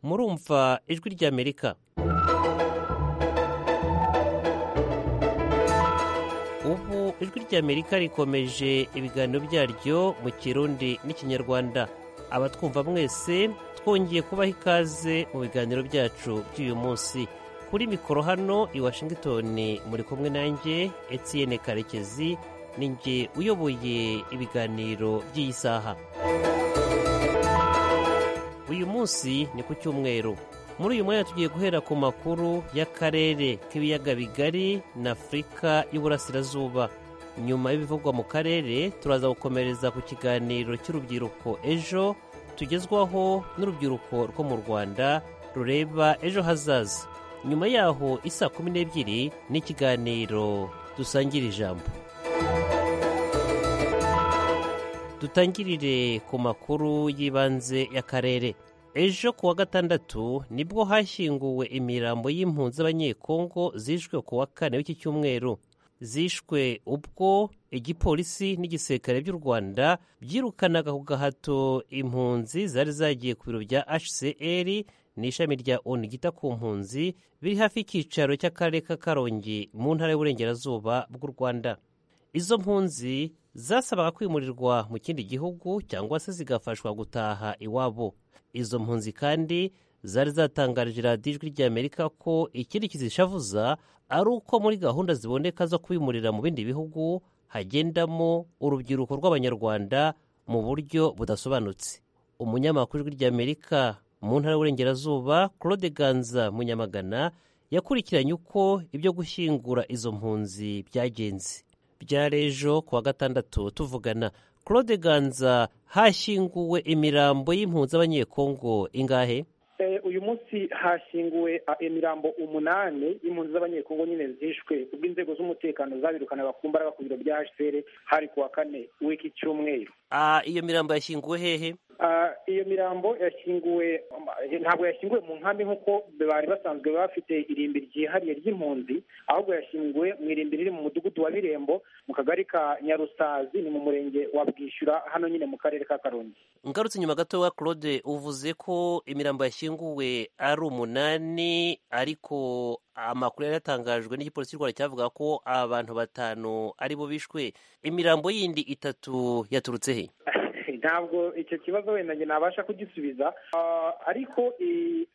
murumva ijwi ry'amerika ubu ijwi ry'amerika rikomeje ibiganiro byaryo mu kirundi n'ikinyarwanda abatwumva mwese twongeye kubaha ikaze mu biganiro byacu by'uyu munsi kuri mikoro hano i washington muri kumwe nanjye etienne karekezi ninjye uyoboye ibiganiro by'iyi saha uyu munsi ni ku cyumweru muri uyu mwanya tugiye guhera ku makuru y'akarere k'ibiyaga bigari na afurika y'uburasirazuba nyuma y'ibivugwa mu karere turaza gukomereza ku kiganiro cy'urubyiruko ejo tugezwaho n'urubyiruko rwo mu rwanda rureba ejo hazaza nyuma yaho isa kumi n'ebyiri n'ikiganiro dusangira ijambo dutangirire ku makuru y'ibanze y'akarere ejo ku wa gatandatu nibwo hashyinguwe imirambo y'impunzi z'abanyekongo zishwe ku wa kane w'iki cyumweru zishwe ubwo igipolisi n'igisirikare by'u rwanda byirukanaga ku gahato impunzi zari zagiye ku biro bya hcr n'ishami rya onu ryita ku mpunzi biri hafi y'icyicaro cy'akarere ka karongi mu ntara y'uburengerazuba bw'u rwanda izo mpunzi zasabaga kwimurirwa mu kindi gihugu cyangwa se zigafashwa gutaha iwabo izo mpunzi kandi zari zatangarije radiyo ijwi ry'amerika ko ikindi kizishavuza ari uko muri gahunda ziboneka zo kwimurira mu bindi bihugu hagendamo urubyiruko rw'abanyarwanda mu buryo budasobanutse umunyamakuru ijwi ry'amerika mu ntara y'uburengerazuba claude ganza munyamagana yakurikiranye uko ibyo gushyingura izo mpunzi byagenze byari ejo ku wa gatandatu tuvugana claude ganza hashyinguwe imirambo y'impunzi z'abanyekongo ingahe uyu munsi hashyinguwe imirambo umunani y'impunzi z'abanyekongo nyine zishwe ubwo inzego z'umutekano zabirukanaga ku mbaraga ku biro bya hcr hari ku wa kane w'iki cyumweru iyo mirambo yashyinguwe hehe iyo mirambo yashyinguwe ntabwo yashyinguwe mu nkambi nk'uko bari basanzwe bafite irimbi ryihariye ry'impunzi ahubwo yashyinguwe mu irimbi riri mu mudugudu wa birembo mu kagari ka nyarusazi ni mu murenge wa bwishyura hano nyine mu karere ka karongi ngarutse nyuma gato wa claude uvuze ko imirambo yashyinguwe ari umunani ariko amakuru yari yatangajwe n'igipolisi cy'u rwanda cyavuga ko abantu batanu aribo bishwe imirambo yindi itatu yaturutse he ntabwo icyo kibazo wenda njye nabasha kugisubiza ariko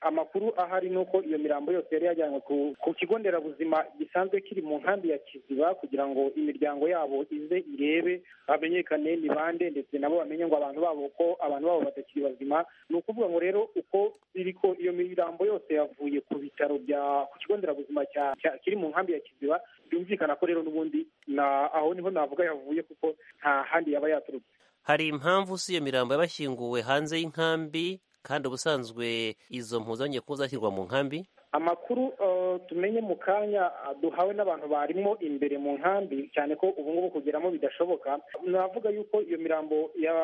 amakuru ahari ni uko iyo mirambo yose yari yajyanywe ku kigo nderabuzima gisanzwe kiri mu nkambi ya kiziba kugira ngo imiryango yabo ize irebe hamenyekane ni bande ndetse nabo bamenye ngo abantu babo ko abantu babo batakiri bazima ni ukuvuga ngo rero uko biri ko iyo mirambo yose yavuye ku bitaro bya ku kigo nderabuzima kiri mu nkambi ya kiziba byumvikana ko rero n'ubundi aho niho navuga yavuye kuko nta handi yaba yaturutse hari impamvu si iyo mirambo yabashyinguwe hanze y'inkambi kandi ubusanzwe izo mpuzanye ko zashyirwa mu nkambi amakuru tumenye mu kanya duhawe n'abantu barimo imbere mu nkambi cyane ko ubu ngubu kugeramo bidashoboka navuga yuko iyo mirambo ya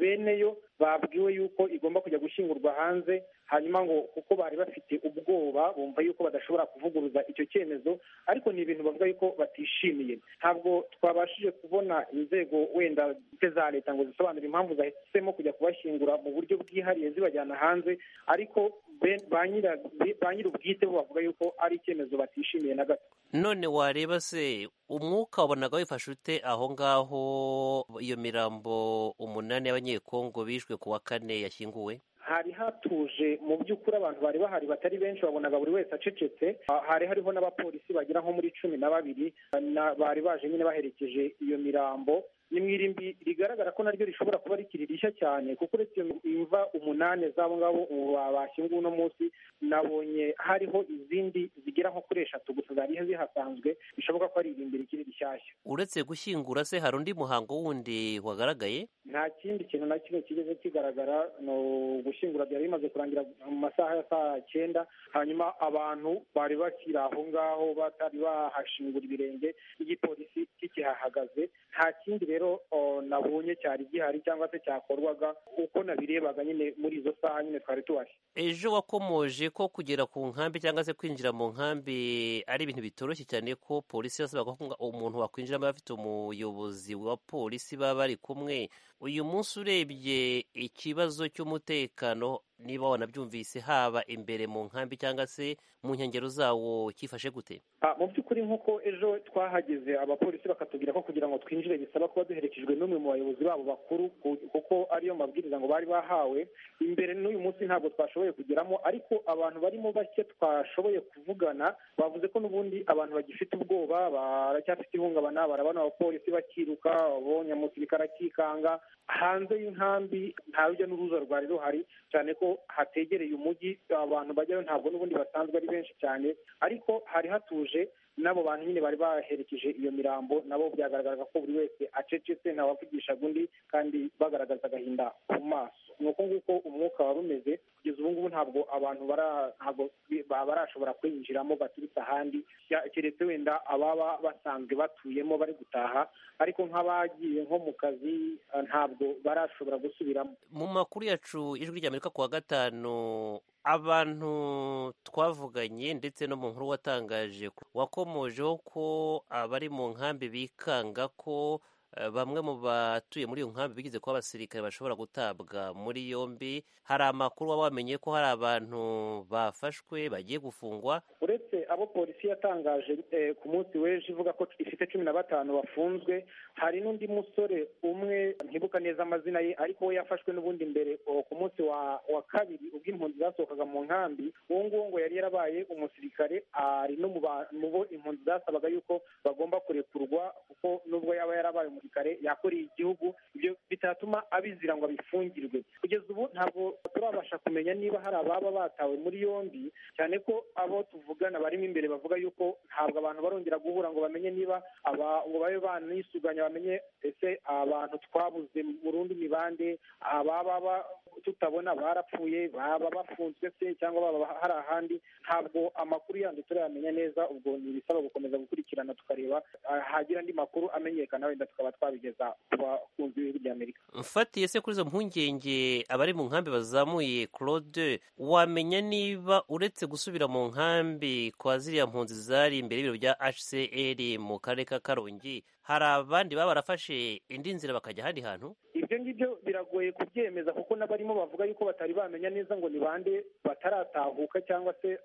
beneyo babwiwe yuko igomba kujya gushyingurwa hanze hanyuma ngo kuko bari bafite ubwoba bumva yuko badashobora kuvuguruza icyo cyemezo ariko ni ibintu bavuga yuko batishimiye ntabwo twabashije kubona inzego wenda za leta ngo zisobanure impamvu zahisemo kujya kubashyingura mu buryo bwihariye zibajyana hanze ariko ba nyir'ubwite bo bavuga yuko ari icyemezo batishimiye na gato none wareba se umwuka wabonaga wifashe ute aho ngaho iyo mirambo umunani y'abanyekongo bishwe ku wa kane yashyinguwe hari hatuje mu by'ukuri abantu bari bahari batari benshi wabonaga buri wese acecetse hari hariho n'abapolisi bagera nko muri cumi na babiri bari baje nyine baherekeje iyo mirambo ni mu irimbi rigaragara ko naryo rishobora kuba rikiri rishya cyane kuko uretse imva umunani z'abo ngabo bashyinguwe uno munsi nabonye hariho izindi zigera nko kuri eshatu gusa zari zihasanzwe bishoboka ko ari irimbi rikiri rishyashya uretse gushyingura se hari undi muhango wundi wagaragaye nta kindi kintu na kimwe kigeze kigaragara ni ugushyingura byari bimaze kurangira mu masaha ya saa cyenda hanyuma abantu bari bakiri aho ngaho batari bahashingura ibirenge igipolisi kikihahagaze nta kindi rero nabonye cyari gihari cyangwa se cyakorwaga uko nabirebaga nyine muri izo saha nyine twari tubashe ejo wakomoje ko kugera ku nkambi cyangwa se kwinjira mu nkambi ari ibintu bitoroshye cyane ko polisi yasabaga ko umuntu wakwinjiramo afite umuyobozi wa polisi baba bari kumwe uyu munsi urebye ikibazo cy'umutekano niba wanabyumvise haba imbere mu nkambi cyangwa se mu nkengero zawo cyifashe gute mu by'ukuri nk'uko ejo twahageze abapolisi bakatubwira ko kugira ngo twinjire bisaba kuba duherekejwe n'umwe mu bayobozi babo bakuru kuko ariyo mabwiriza ngo bari bahawe imbere n'uyu munsi ntabwo twashoboye kugeramo ariko abantu barimo bake twashoboye kuvugana bavuze ko n'ubundi abantu bagifite ubwoba baracyafite ihungabana barabona abapolisi bakiruka abonye umusirikare akikanga hanze y'inkambi nta rujya n'uruza rwari ruhari cyane ko hategereye umujyi abantu bajyayo ntabwo n'ubundi basanzwe ari benshi cyane ariko hari hatuje n'abo bantu nyine bari baherekeje iyo mirambo nabo byagaragaraga ko buri wese acecetse ntawavugishaga undi kandi bagaragaza agahinda ku maso ni uko nguko umwuka wari umeze kugeza ubu ngubu ntabwo abantu ntabwo barashobora kwinjiramo baturutse ahandi keretse wenda ababa basanzwe batuyemo bari gutaha ariko nk'abagiye nko mu kazi ntabwo barashobora gusubiramo mu makuru yacu ijwi ry'amerika kuwa gatanu abantu twavuganye ndetse no mu nkuru watangaje wakomojeho ko abari mu nkambi bikanga ko bamwe mu batuye muri iyo nkambi bigize ko abasirikare bashobora gutabwa muri yombi hari amakuru waba wamenye ko hari abantu bafashwe bagiye gufungwa uretse abo polisi yatangaje ku munsi w'ejo ivuga ko ifite cumi na batanu bafunzwe hari n'undi musore umwe ntibuka neza amazina ye ariko we yafashwe n'ubundi mbere ku munsi wa kabiri ubwo impunzi zasohokaga mu nkambi uwo nguwo ngo yari yarabaye umusirikare ari no mu bo impunzi zasabaga yuko bagomba kurekurwa kuko nubwo yaba yarabaye umusirikare yakoreye igihugu ibyo bitatuma abizira ngo abifungirwe kugeza ubu ntabwo turabasha kumenya niba hari ababa batawe muri yombi cyane ko abo tuvugana barimo imbere bavuga yuko ntabwo abantu barongera guhura ngo bamenye niba ngo babe banisuganya bamenye ese abantu twabuze burundu ni bande ababa tutabona barapfuye baba bafunzwe se cyangwa baba hari ahandi ntabwo amakuru yandi turayamenya neza ubwo ni ibisaba gukomeza gukurikirana tukareba hagira andi makuru amenyekana wenda tukaba twabigeza ku bakunzi b'ibihugu bya amerika mfatiye se kuri izo mpungenge abari mu nkambi bazamuye claude wamenya niba uretse gusubira mu nkambi kwa ziriya mpunzi zari imbere y'ibiro bya hcr mu karere ka karongi hari abandi baba barafashe indi nzira bakajya ahandi hantu ibyo ngibyo biragoye kubyemeza kuko n'abarimo bavuga yuko batari bamenya neza ngo ni bande bataratahuka cyangwa se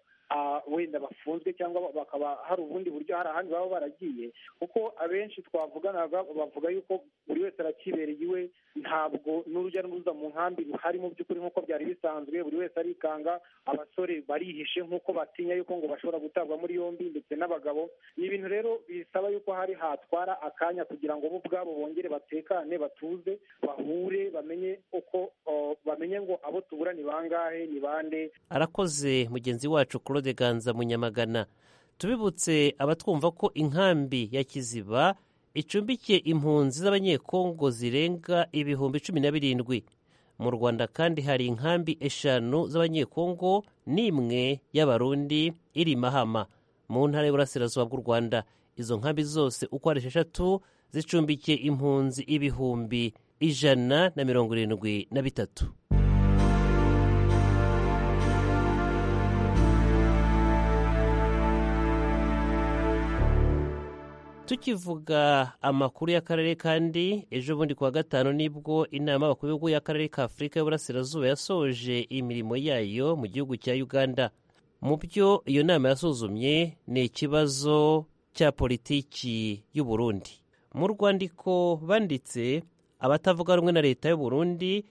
wenda bafunzwe cyangwa bakaba hari ubundi buryo hari ahandi baba baragiye kuko abenshi twavuganaga bavuga yuko buri wese arakibereye iwe ntabwo n'urujya n'uruza mu nkambi ruhari mu by'ukuri nk'uko byari bisanzwe buri wese arikanga abasore barihishe nk'uko batinya yuko ngo bashobora gutabwa muri yombi ndetse n'abagabo ni ibintu rero bisaba yuko hari hatwara akanya kugira ngo bo ubwabo bongere batekane batuze bahure bamenye uko bamenye ngo abo tubura ni bangahe ni bande arakoze mugenzi wacu kuri Ganza Munyamagana tubibutse abatwumva ko inkambi ya Kiziba icumbikiye impunzi z'abanyekongo zirenga ibihumbi cumi na birindwi mu Rwanda kandi hari inkambi eshanu z'abanyekongo n'imwe y'abarundi iri Mahama mu ntara y'uburasirazuba bw'u Rwanda izo nkambi zose uko ari esheshatu zicumbikiye impunzi ibihumbi ijana na mirongo irindwi na bitatu tukivuga amakuru y'akarere kandi ejo bundi kuwa gatanu nibwo inama y'abakuru b'ibihugu y'akarere ka afurika y'uburasirazuba yasoje imirimo yayo mu gihugu cya uganda mu byo iyo nama yasuzumye ni ikibazo cya politiki y'u Burundi mu rwandiko banditse abatavuga rumwe na leta y'u Burundi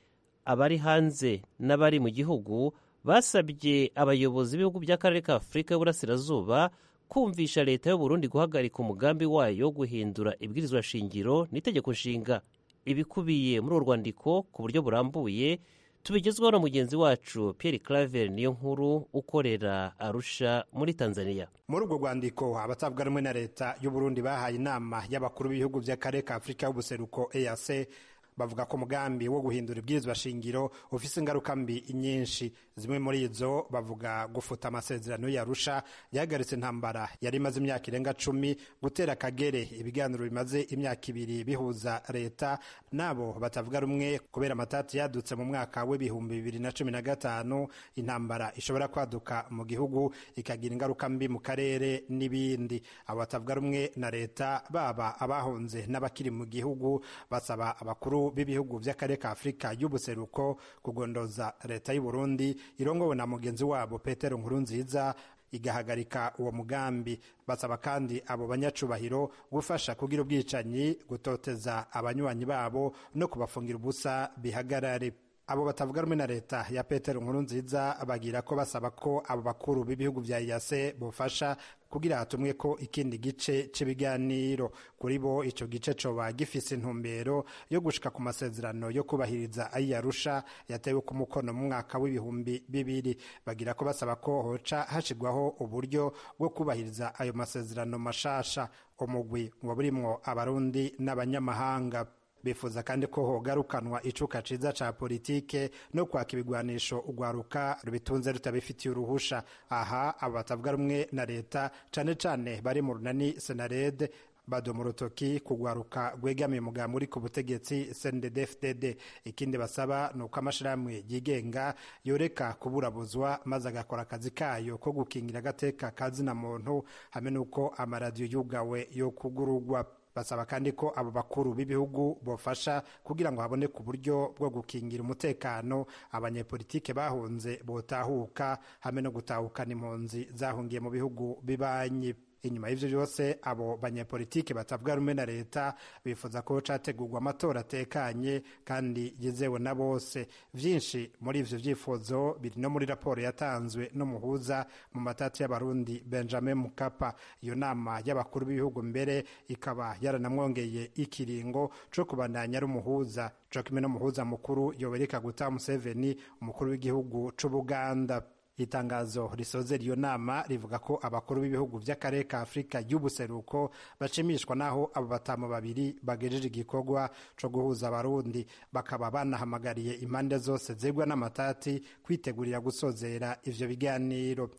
abari hanze n'abari mu gihugu basabye abayobozi b'ibihugu by'akarere ka afurika y'uburasirazuba kumvisha leta Burundi guhagarika umugambi wayo wo guhindura ibwirizwa shingiro n'itegeko nshinga ibikubiye muri uru rwandiko ku buryo burambuye tubigezweho na mugenzi wacu Pierre Claver niyo nkuru ukorera Arusha muri Tanzania muri urwo rwandiko abatavuga rumwe na leta y'u Burundi bahaye inama y'abakuru b'ibihugu by'akarere ka Afurika y'ubuseruko EAC bavuga ko umugambi wo guhindura ibwirizwa shingiro ufise ingaruka mbi nyinshi zimwe muri izo bavuga gufuta amasezerano yarusha yahagaritse intambara yari imaze imyaka irenga cumi gutera akagere ibiganiro bimaze imyaka ibiri bihuza leta n'abo batavuga rumwe kubera amatati yadutse mu mwaka w'ibihumbi bibiri na cumi na gatanu intambara ishobora kwaduka mu gihugu ikagira ingaruka mbi mu karere n'ibindi abo batavuga rumwe na leta baba abahunze n'abakiri mu gihugu basaba abakuru bakuru b'ibihugu by'akarere ka afurika y'ubuseruko kugondoza leta y'u Burundi irongowe na mugenzi wabo petero nkurunziza igahagarika uwo mugambi basaba kandi abo banyacubahiro gufasha kugira ubwicanyi gutoteza abanywanyi babo no kubafungira ubusa bihagarare abo batavuga rumwe na leta ya petero nkurunziza bagira ko basaba ko abo bakuru b'ibihugu bya yase bufasha kugira hatumwe ko ikindi gice cy'ibiganiro kuri bo icyo gice coba gifise intumbero yo gushika ku masezerano yo kubahiriza ayarusha yatewe ku mukono mu mwaka w'ibihumbi bibiri bagira ko basaba ko hoca hashigwaho uburyo bwo kubahiriza ayo masezerano mashasha umugwi ngo burimwo abarundi n'abanyamahanga bifuza kandi ko hogarukanwa icuka ciza ca politike no kwaka ibigwanisho ugwaruka rubitunze rutabifitiye uruhusha aha abo batavuga rumwe na leta cane cane bari mu runani senarede badoma urutoki kugwaruka rwegamiye umugambi uri ku butegetsi cnddfdd ikindi basaba ni uko amashirahamwe yigenga yoreka kuburabuzwa maze agakora akazi kayo ko gukingira agateka kazina muntu hamwe n'uko amaradiyo yugawe yo kugurugwa basaba kandi ko abo bakuru b'ibihugu bofasha kugira ngo haboneke uburyo bwo gukingira umutekano abanyepolitike bahunze botahuka hamwe no gutahukana impunzi zahungiye mu bihugu bibanyi inyuma y'ivyo byose abo banyepolitike batavuga rumwe na leta bifuza ko categurwa amatora atekanye kandi yizewe na bose vyinshi muri ivyo vyifuzo biri no muri raporo yatanzwe n'umuhuza mu matati y'abarundi benjamin mukapa iyo nama y'abakuru b'ibihugu mbere ikaba yaranamwongeye ikiringo co kubandanya ari umuhuza co kimwe n'umuhuza mukuru yobereka guta museveni umukuru w'igihugu c'ubuganda itangazo risoza iyo nama rivuga ko abakuru b'ibihugu by'akarere ka afurika y'ubuseruko bashimishwa n'aho abo batamu babiri bagejeje igikorwa cyo guhuza abarundi bakaba banahamagariye impande zose zigwa n'amatati kwitegurira gusozera ivyo biganiro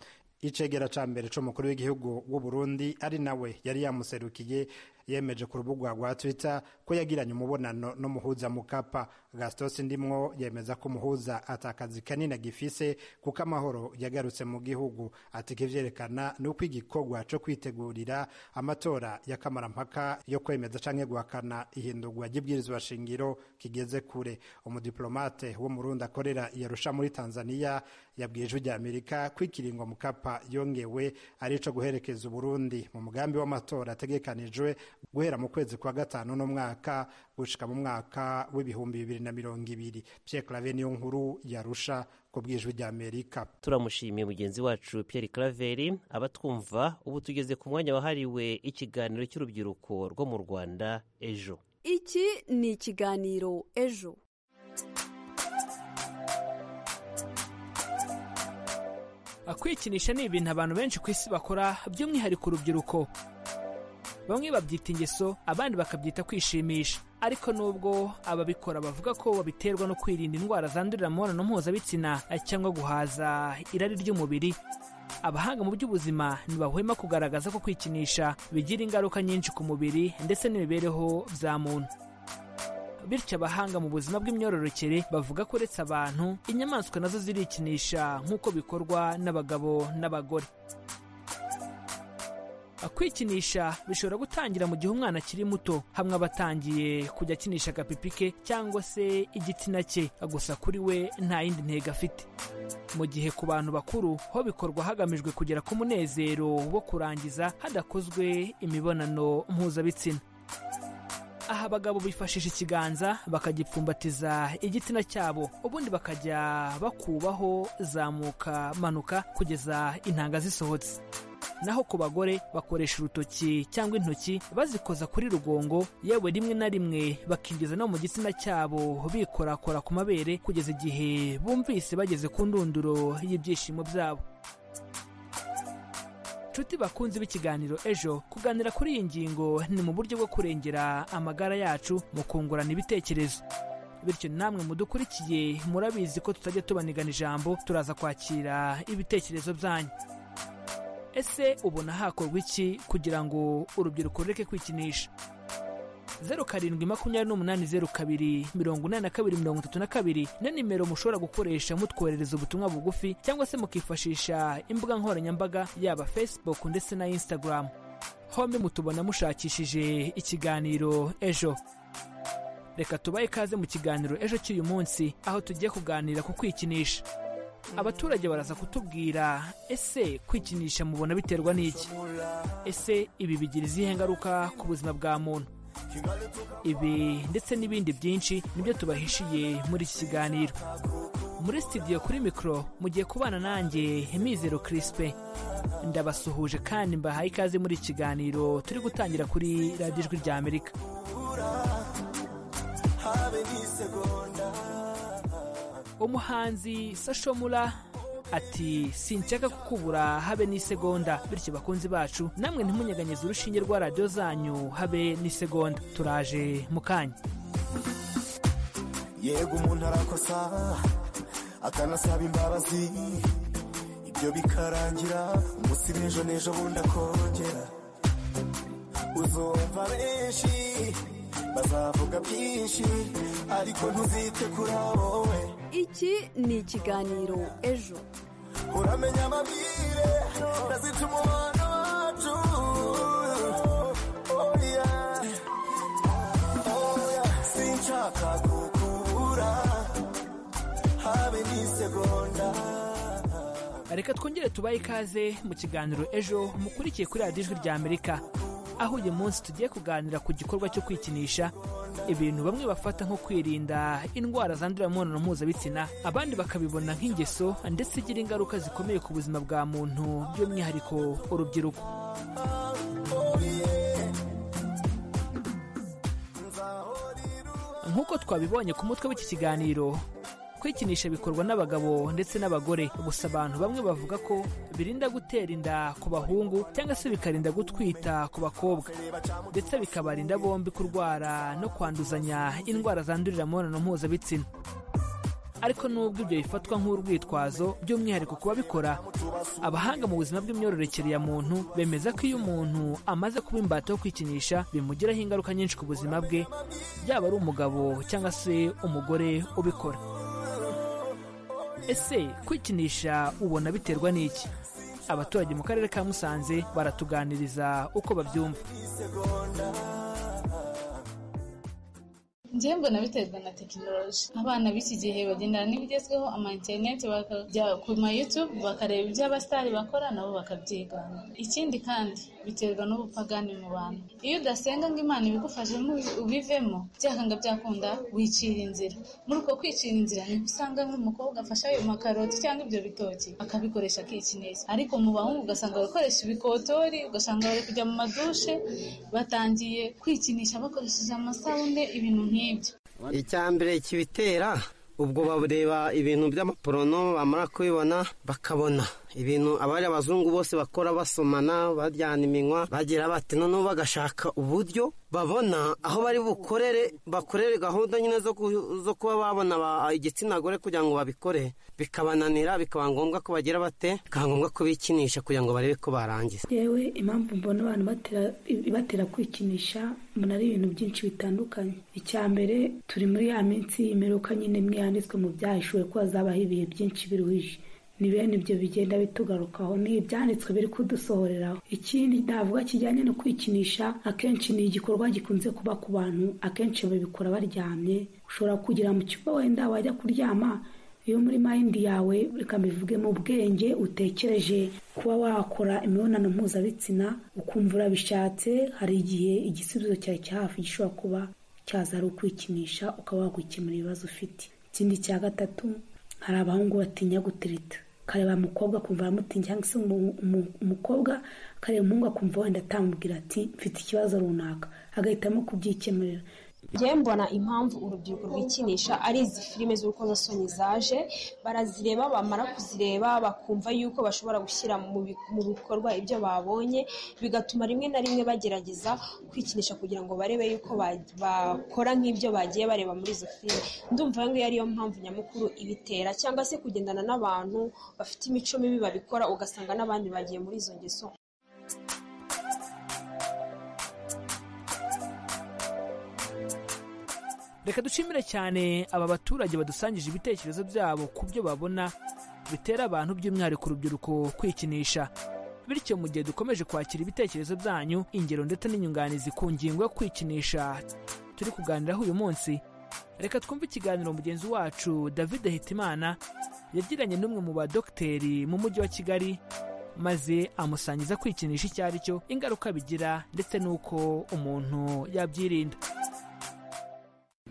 icegera ca mbere c'umukuru w'igihugu w'uburundi ari nawe yari yamuserukiye yemeje ku rubuga rwa twitter ko yagiranye umubonano n'umuhuza mukapa gastos ndimwo yemeza ko umuhuza atakazi kanini agifise kuko amahoro yagarutse mu gihugu ati kivyerekana ni uko igikorwa co kwitegurira amatora ya kamarampaka yo kwemeza canke guhakana ihindurwa ry'ibwirizwa shingiro kigeze kure umudiplomate wo murundi akorera yarusha muri tanzania yabwiye ijwi rya amerika ko ikiringo mukapa yongewe ari co guherekeza uburundi mu mugambi w'amatora ategekanijwe guhera mu kwezi kwa gatanu n'umwaka gushika mu mwaka w'ibihumbi bibiri na mirongo ibiri Pierre Claver niyo nkuru yarusha ku bwijwi rya Amerika turamushimiye mugenzi wacu Pierre Claver abatwumva ubu tugeze ku mwanya wahariwe ikiganiro cy'urubyiruko rwo mu Rwanda ejo iki ni ikiganiro ejo kwikinisha ni ibintu abantu benshi ku isi bakora by'umwihariko urubyiruko bamwe babyita ingeso abandi bakabyita kwishimisha ariko nubwo ababikora bavuga ko babiterwa no kwirinda indwara zandurira mu mibonano mpuzabitsina cyangwa guhaza irari ry'umubiri abahanga mu by'ubuzima ntibahwema kugaragaza ko kwikinisha bigira ingaruka nyinshi ku mubiri ndetse n'imibereho bya muntu bityo abahanga mu buzima bw'imyororokere bavuga ko uretse abantu inyamaswa nazo zirikinisha nk'uko bikorwa n'abagabo n'abagore kwikinisha bishobora gutangira mu gihe umwana akiri muto hamwe aba atangiye kujya akinisha agapipi ke cyangwa se igitsina cye gusa kuri we nta yindi ntego afite mu gihe ku bantu bakuru ho bikorwa hagamijwe kugera ku munezero wo kurangiza hadakozwe imibonano mpuzabitsina aha abagabo bifashisha ikiganza bakagipfumbatiza igitsina cyabo ubundi bakajya bakubaho zamuka manuka kugeza intanga zisohotse naho ku bagore bakoresha urutoki cyangwa intoki bazikoza kuri rugongo yewe rimwe na rimwe bakinjiza no mu gitsina cyabo bikorakora ku mabere kugeza igihe bumvise bageze ku ndunduro y'ibyishimo byabo nshuti bakunze b'ikiganiro ejo kuganira kuri iyi ngingo ni mu buryo bwo kurengera amagara yacu mu kungurana ibitekerezo bityo namwe mudukurikiye murabizi ko tutajya tubanigana ijambo turaza kwakira ibitekerezo byanyu ese ubona hakorwa iki kugira ngo urubyiruko rureke kwikinisha zeru karindwi makumyabiri n'umunani zeru kabiri mirongo inani na kabiri mirongo itatu na kabiri ni nimero mushobora gukoresha mutwoherereza ubutumwa bugufi cyangwa se mukifashisha imbuga nkoranyambaga yaba facebook ndetse na instagram hombi mutubona mushakishije ikiganiro ejo reka tubahe ikaze mu kiganiro ejo cy'uyu munsi aho tugiye kuganira ku kwikinisha abaturage baraza kutubwira ese kwikinisha mubona biterwa n'iki ese ibi bigira izihe ngaruka ku buzima bwa muntu ibi ndetse n'ibindi byinshi nibyo tubahishiye muri iki kiganiro muri studio kuri mikoro mugiye kubana nanjye Mizero kirisipe ndabasuhuje kandi mbahaye ikaze muri iki kiganiro turi gutangira kuri radiyo ijwi rya amerika umuhanzi sashomura ati sinshaka kukubura habe n'isegonda bityo bakunzi bacu namwe ntimunyeganyeze urushinge rwa radiyo zanyu habe n'isegonda turaje mu kanya yego umuntu arakosa akanasaba imbabazi ibyo bikarangira umunsi w'ejo n'ejo bundi akongera uzumva benshi bazavuga byinshi ariko ntuzite kuri wowe iki ni ikiganiro ejo uramenya amabwire ndazica umubano wacu Oh yeah. Oh yeah. sinshaka kukubura habe n'isegonda reka twongere tubahe ikaze mu kiganiro ejo mukurikiye kuri radiyo ijwi rya amerika aho uyu munsi tugiye kuganira ku gikorwa cyo kwikinisha ibintu bamwe bafata nko kwirinda indwara zandurira mu mibonano mpuzabitsina abandi bakabibona nk'ingeso ndetse igira ingaruka zikomeye ku buzima bwa muntu by'umwihariko urubyiruko nk'uko twabibonye ku mutwe w'iki kiganiro kwikinisha bikorwa n'abagabo ndetse n'abagore gusa abantu bamwe bavuga ko birinda gutera inda ku bahungu cyangwa se bikarinda gutwita ku bakobwa ndetse bikabarinda bombi kurwara no kwanduzanya indwara zandurira mu mibonano mpuzabitsina ariko nubwo ibyo bifatwa nk'urwitwazo by'umwihariko ku babikora abahanga mu buzima bw'imyororokere ya muntu bemeza ko iyo umuntu amaze kuba imbata yo kwikinisha bimugiraho ingaruka nyinshi ku buzima bwe yaba ari umugabo cyangwa se umugore ubikora ese kwikinisha ubona biterwa n'iki abaturage mu karere ka musanze baratuganiriza uko babyumva njyewe mbona biterwa na tekinoloji abana b'iki gihe bagendana n'ibigezweho ama interineti bakajya ku ma yutube bakareba ibyo abasitari bakora nabo bakabyigana ikindi kandi biterwa n'ubupagani mu bantu iyo udasenga ngo imana ibigufashemo ubivemo byakanga byakunda wicira inzira muri uko kwicira inzira niko usanga nk'umukobwa afashe ayo makaroti cyangwa ibyo bitoki akabikoresha akikineza ariko mu bahungu ugasanga bakoresha ibikotori ugasanga bari kujya mu madushe batangiye kwikinisha bakoresheje amasabune ibintu nk'ibyo icya mbere kibitera ubwo bareba ibintu by'amaporono bamara kubibona bakabona ibintu abari abazungu bose bakora basomana baryana iminwa bagira bati noneho bagashaka uburyo babona aho bari bukorere bakorere gahunda nyine zo ku- zo kuba babona ba- igitsina gore kugira ngo babikore bikabananira bikaba ngombwa ko bagira bate bikaba ngombwa ko bikinisha kugira ngo barebe ko barangiza yewe impamvu mbona abantu batera batera kwikinisha mbona ari ibintu byinshi bitandukanye icya mbere turi muri ya minsi y'imperuka nyine imwe yanditswe mu byahishuwe ko hazabaho ibihe byinshi biruhije ni bene ibyo bigenda bitugarukaho ni ibyanditswe biri kudusohoreraho ikindi navuga kijyanye no kwikinisha akenshi ni igikorwa gikunze kuba ku bantu akenshi babikora baryamye ushobora kugera mu kigo wenda wajya kuryama iyo muri mayindi yawe reka mbivuge mu bwenge utekereje kuba wakora imibonano mpuzabitsina ukumva urabishatse hari igihe igisubizo cyawe cya hafi gishobora kuba cyaza ari ukwikinisha ukaba wagukemura ibibazo ufite ikindi cya gatatu hari abahungu batinya gutereta ukareba umukobwa akumva aramutinye cyangwa se umu- umu- umukobwa akareba umuhungu akumva wenda atamubwira ati mfite ikibazo runaka agahitamo kubyikemurira njyewe mbona impamvu urubyiruko rwikinisha ari izi filime z'urukozasoni zaje barazireba bamara kuzireba bakumva yuko bashobora gushyira mu bi- mu bikorwa ibyo babonye bigatuma rimwe na rimwe bagerageza kwikinisha kugira ngo barebe yuko ba- bakora nk'ibyo bagiye bareba muri izo filime ndumva iyo ngiyo ariyo mpamvu nyamukuru ibitera cyangwa se kugendana n'abantu bafite imico mibi babikora ugasanga n'abandi bagiye muri izo ngeso reka dushimire cyane aba baturage badusangije ibitekerezo byabo ku byo babona bitera abantu by'umwihariko urubyiruko kwikinisha bityo mu gihe dukomeje kwakira ibitekerezo byanyu ingero ndetse n'inyunganizi ku ngingo yo kwikinisha turi kuganiraho uyu munsi reka twumve ikiganiro mugenzi wacu david hitimana yagiranye n'umwe mu badogiteri mu mujyi wa kigali maze amusangiza kwikinisha icyo ari cyo ingaruka bigira ndetse n'uko umuntu yabyirinda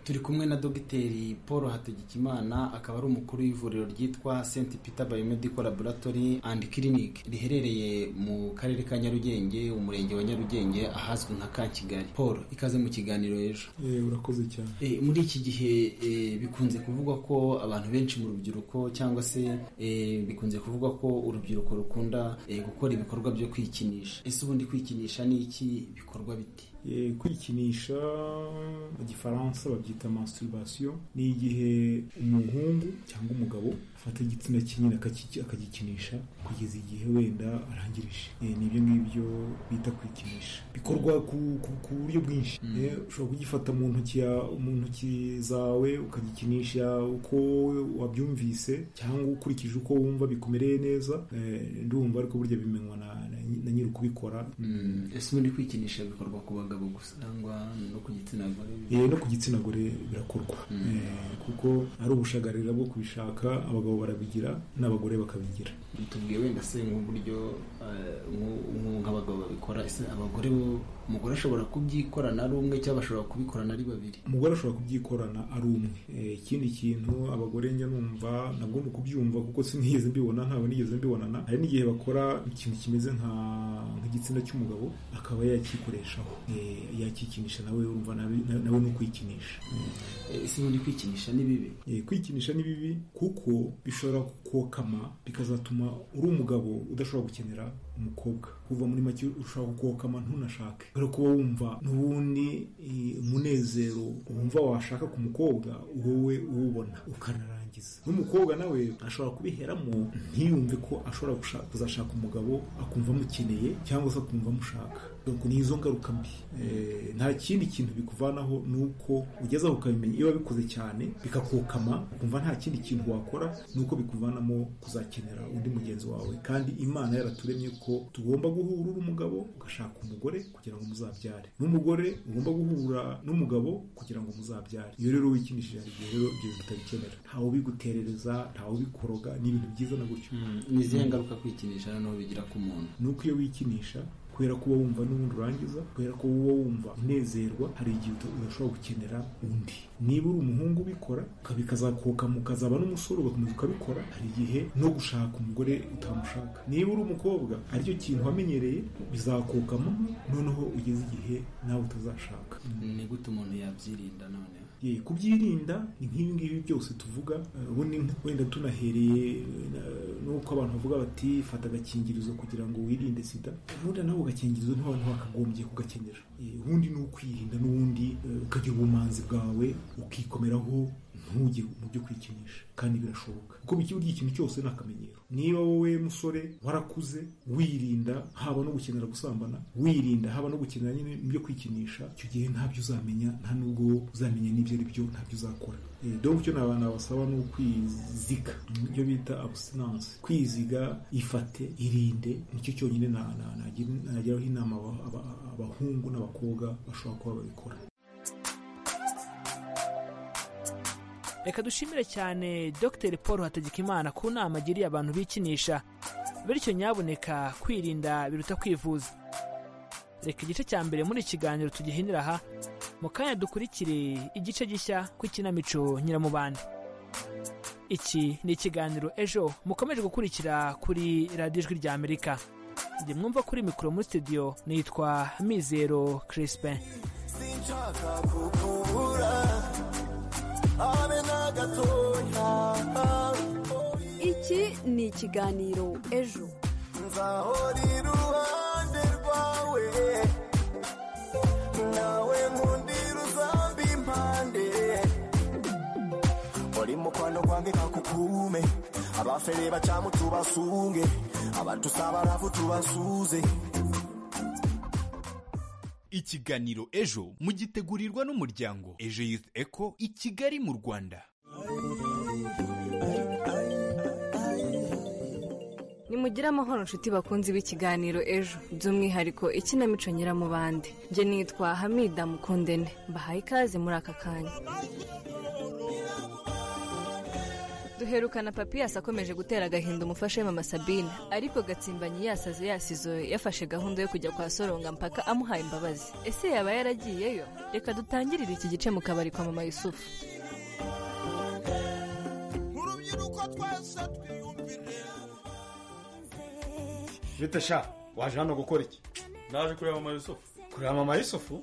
turi kumwe na dogiteri paul hategekimana akaba ari umukuru w'ivuriro ryitwa st peter biomedical laboratory and clinic riherereye mu karere ka nyarugenge umurenge wa nyarugenge ahazwi nka ka kigali paul ikaze mu kiganiro ejo urakoze cyane muri iki gihe bikunze kuvugwa ko abantu benshi mu rubyiruko cyangwa se bikunze kuvugwa ko urubyiruko rukunda gukora ibikorwa byo kwikinisha ese ubundi kwikinisha ni iki bikorwa biti kwikinisha mu gifaransa babyita masturbation ni igihe umuhungu cyangwa umugabo afata igitsina kinini akagikinisha kugeza igihe wenda arangirije nibyo ngibyo bita kwikinisha bikorwa ku buryo bwinshi ushobora kugifata mu ntoki zawe ukagikinisha uko wabyumvise cyangwa ukurikije uko wumva bikumereye neza ndumva ariko burya bimenywa na nyiri ukubikora ese ubundi kwikinisha bikorwa ku bagabo gusa cyangwa no ku gitsina gore no ku gitsina gore birakorwa kuko ari ubushagarira bwo kubishaka abagabo barabigira n'abagore bakabigira tubwiye wenda se nk'uburyo nk'abagabo babikora ese abagore bo umugore ashobora kubyikorana ari umwe cyangwa ashobora kubikorana ari babiri umugore ashobora kubyikorana ari umwe ikindi kintu abagore njya numva nabwo ni ukubyumva kuko sinigeze mbibona ntabwo nigeze mbibonana hari n'igihe bakora ikintu kimeze nka nk'igitsina cy'umugabo akaba yakikoreshaho yakikinisha nawe urumva nawe ni ukwikinisha ese ubundi kwikinisha ni bibi kwikinisha ni bibi kuko bishobora kukokama bikazatuma uri umugabo udashobora gukenera umukobwa kuva muri make ushobora kukokama ntunashake kubera kuba wumva n'ubundi umunezero wumva washaka ku mukobwa wowe uwubona ukanarangiza n'umukobwa nawe ashobora kubiheramo ntiyumve ko ashobora kuzashaka umugabo akumva amukeneye cyangwa se akumva amushaka ni izo ngaruka mbi nta kindi kintu bikuvanaho ni uko ugezeho ukabimenya iyo wabikoze cyane bikakokama ukumva nta kindi kintu wakora ni uko bikuvanamo kuzakenera undi mugenzi wawe kandi imana yaraturemye ko tugomba guhura uri umugabo ugashaka umugore kugira ngo muzabyare n'umugore ugomba guhura n'umugabo kugira ngo muzabyare iyo rero wikinishije hari igihe rero ibyo bitabikenera ntawe ubiguterereza ntawe ubikoroga ni ibintu byiza na gutyo ni izihe ngaruka kwikinisha noneho bigira ku muntu ni uko iyo wikinisha kubera ko uba wumva n'ubundi urangiza kubera ko uba wumva unezerwa hari igihe udashobora gukenera undi niba uri umuhungu ubikora bikazakoka mukazaba n'umusore ugakomeza ukabikora hari igihe no gushaka umugore utamushaka niba uri umukobwa aricyo kintu wamenyereye bizakokamo noneho ugeze igihe nawe utazashaka ni gute umuntu yabyirinda noneho kubyirinda ni nk'ibi ngibi byose tuvuga ubundi wenda tunahereye nuko abantu bavuga bati fata agakingirizo kugira ngo wirinde sida ubundi nawe agakingirizo ntabantu bakagombye kugakenera ubundi ni ukwirinda n'ubundi ukagira ubumanzi bwawe ukikomeraho ntugire mu byo kwikinisha kandi birashoboka kuko buri ikintu cyose ni akamenyero niba wowe musore warakuze wirinda haba no gukenera gusambana wirinda haba no gukenera nyine ibyo kwikinisha icyo gihe ntabyo uzamenya nta nubwo uzamenya n'ibyo ari byo ntabyo uzakora doga icyo abantu basaba ni ukwiziga ibyo bita abusinanse kwiziga ifate irinde nicyo cyonyine nageraho inama abahungu n'abakobwa bashobora kuba babikora reka dushimire cyane dr paul hategekimana ku nama agiriye abantu bikinisha bityo nyaboneka kwirinda biruta kwivuza reka igice cya mbere muri kiganiro tugihinira aha mu kanya dukurikire igice gishya ku ikinamico nyiramubande iki ni ikiganiro ejo mukomeje gukurikira kuri radiyo ijwi rya amerika njye mwumva kuri mikoro muri studio nitwa mizero crispin iki ni ikiganiro ejo nzahora iruhande rwawe nawe nkundira uzambi impande uri mu kwano kwange kakukume abafere bacamu tubasunge abantu sabarafu tubasuze ikiganiro ejo mugitegurirwa n'umuryango ejo youth eco i kigali mu rwanda nimugire amahoro inshuti bakunzi b'ikiganiro ejo by'umwihariko ikinamico nyiramubande njye nitwa hamida mukundene mbahaye ikaze muri aka kanya duherukana papiyasi akomeje gutera agahinda umufasha we mama sabine ariko gatsimbanyi yasaze yasizoye yafashe gahunda yo kujya kwa soronga mpaka amuhaye imbabazi ese yaba yaragiyeyo reka dutangirire iki gice mu kabari kwa mama yusufu bita sha waje hano gukora iki naje kureba mama yusufu kureba mama yusufu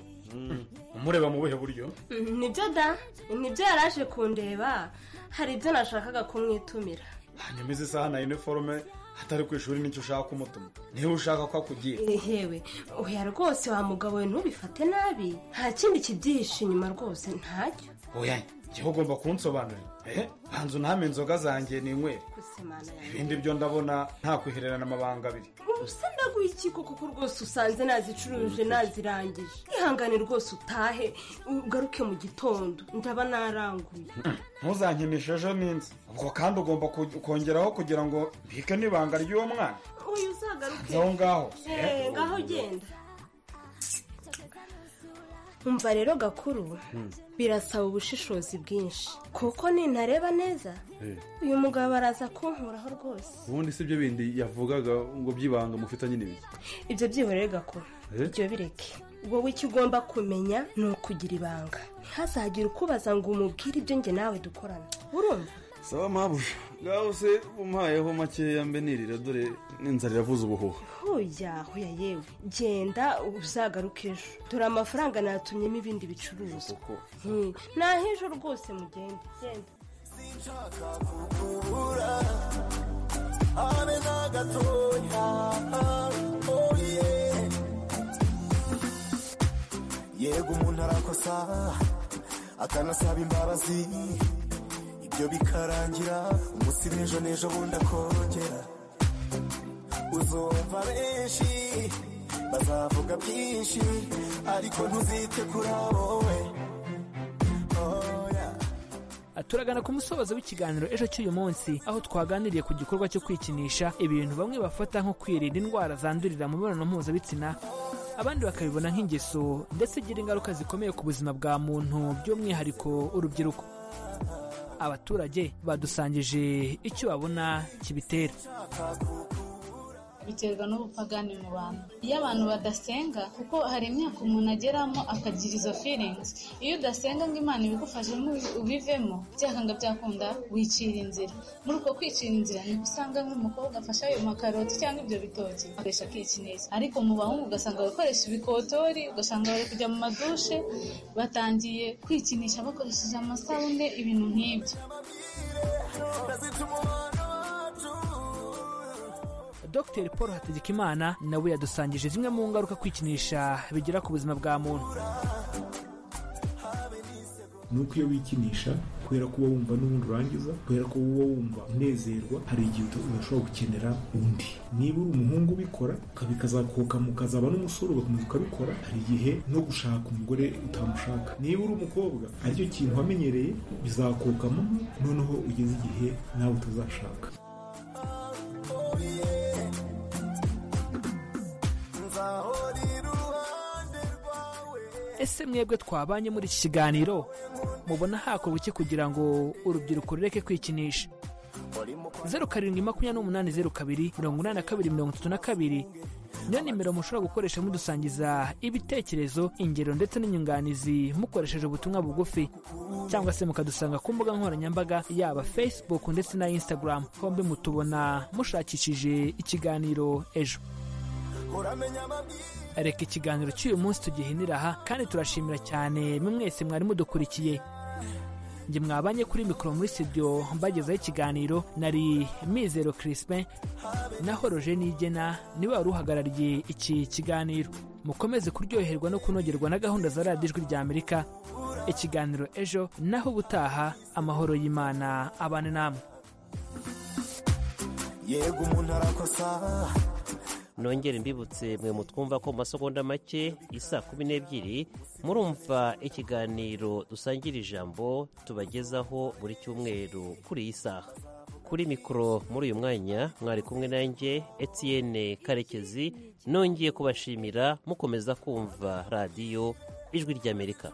umureba mu buhe buryo nibyo da nibyo yari aje kundeba hari ibyo nashakaga kumwitumira hanyuma izi saha na iniforume hatari ku ishuri nicyo ushaka umutuma niba ushaka ko akugira yewe oya rwose wa mugabo we ntubifate nabi nta kindi kibyihishe inyuma rwose ntacyo oya njyewe ugomba kunsobanurira eh banza uname inzoga zanjye ninywere gusemana yawe ibindi byo ndabona nta kwihererana amabanga abiri usa ndaguha ikiko kuko rwose usanze nazicuruje nazirangije ihangane rwose utahe ugaruke mu gitondo ndaba naranguye ntuzankinishe ejo n'inzi ubwo kandi ugomba ku- kongeraho kugira ngo mbike n'ibanga ry'uwo mwana uyu uzagaruke aho ngaho Eh, ngaho genda umva rero gakuru birasaba ubushishozi bwinshi kuko nintareba neza uyu mugabo araza kunkuraho rwose ubundi si byo bindi yavugaga ngo byibanga mufitanye n'ibiki ibyo byihorere gakuru Eh? ibyo bireke wowe icyo ugomba kumenya ni ukugira ibanga ntazagire ukubaza ngo umubwire ibyo njye nawe dukorana urumva saba mabuja ngaho se umuhayeho makeya mbe nirira dore n'inzara iravuze ubuhuha hoya hoya yewe genda uzagaruke ejo dore amafaranga natumyemo ibindi bicuruzwa Hmm, nahejo rwose mugende genda abe na gatoya oye yego umuntu arakosa akanasaba imbabazi ibyo bikarangira umunsi w'ejo n'ejo bundi akongera uzumva benshi bazavuga byinshi ariko ntuzite kuri wowe turagana ku musozo w'ikiganiro ejo cy'uyu munsi aho twaganiriye ku gikorwa cyo kwikinisha ibintu bamwe bafata nko kwirinda indwara zandurira mu mibonano mpuzabitsina abandi bakabibona nk'ingeso ndetse igira ingaruka zikomeye ku buzima bwa muntu by'umwihariko urubyiruko abaturage badusangije icyo babona kibitera biterwa n'ubupagani mu bantu iyo abantu badasenga kuko hari imyaka umuntu ageramo akagira izo feelings iyo udasenga ngo imana ibigufashemo ubivemo byakanga byakunda wicira inzira muri uko kwicira inzira niko usanga nk'umukobwa afashe ayo makaroti cyangwa ibyo bitoki akoresha akikineza ariko mu bahungu ugasanga bakoresha ibikotori ugasanga bari kujya mu madushe batangiye kwikinisha bakoresheje amasabune ibintu nk'ibyo dr paul hategekimana nawe yadusangije zimwe mu ngaruka kwikinisha bigira ku buzima bwa muntu ni uko iyo wikinisha kubera ko uba wumva n'ubundi urangiza kubera ko uba wumva unezerwa hari igihe uta- udashobora gukenera undi niba uri umuhungu ubikora ukabikazakokama ukazaba n'umusore ugakomeza ukabikora hari igihe no gushaka umugore utamushaka niba uri umukobwa aricyo kintu wamenyereye bizakokama noneho ugeze igihe nawe utazashaka ese mwebwe twabanye muri iki kiganiro mubona hakorwa iki kugira ngo urubyiruko rureke kwikinisha zeru karindwi makumyabiri n'umunani zeru kabiri mirongo inani na kabiri mirongo itatu na kabiri niyo nimero mushobora gukoresha mudusangiza ibitekerezo ingero ndetse n'inyunganizi mukoresheje ubutumwa bugufi cyangwa se mukadusanga ku mbuga nkoranyambaga yaba facebook ndetse na instagram hombi mutubona mushakishije ikiganiro ejo uramenya amabwiriza reka ikiganiro cy'uyu munsi tugihinira aha kandi turashimira cyane mwe mwese mwari mudukurikiye njye mwabanye kuri mikoro muri studio mbagezaho ikiganiro nari mizero crispin naho roje nigena niwe wari uhagarariye iki kiganiro mukomeze kuryoherwa no kunogerwa na gahunda za radiyo ijwi rya amerika ikiganiro ejo naho ubutaha amahoro y'imana abane namwe yego umuntu arakosa nongere mbibutse mwe mutwumva ko mu masegonda make isa kumi n'ebyiri murumva ikiganiro dusangira ijambo tubagezaho buri cyumweru kuri iyi saha kuri mikoro muri uyu mwanya mwari kumwe nanjye etienne karekezi nongeye kubashimira mukomeza kumva radiyo ijwi ry'amerika